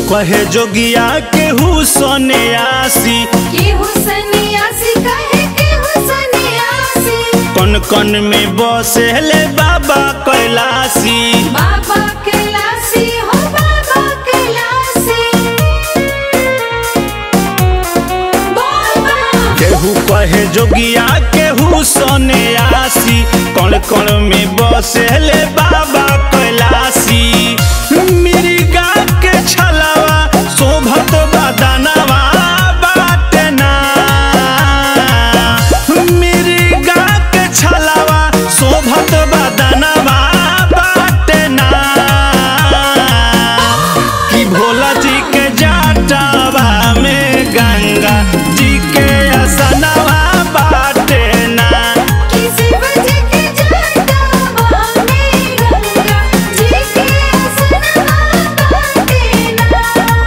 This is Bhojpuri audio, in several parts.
कहे जोगिया केहू सोने आसी केहू सन्यासी कहे केहू सन्यासी कन कन में बसेले बाबा कैलासी बाबा कैलासी हो बाबा कैलासी बोल बम केहू कहे जोगिया केहू सोने आसी कण कण में बसेले बाबा कैलासी मिर्गा के छलावा शोभत बदनवा बाटे ना मिर्गा के छलावा शोभत बदनवा बाटे ना कि भोला जी के जाटवा में गंगा जी के असनवा बाटे ना कि शिव जी के जटावा में गंगा जी के असनवा बाटे ना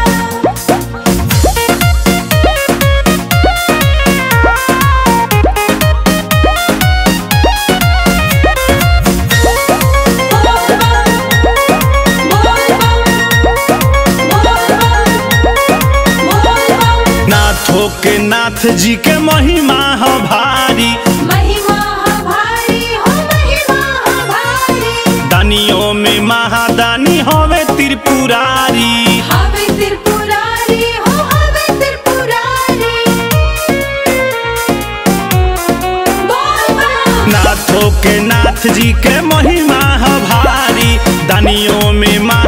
नाथों के नाथ जी के महिमा ह भारी दानियों में महादानी हवे त्रिपुरारी नाथों के नाथ जी के महिमा ह भारी दानियों में माँ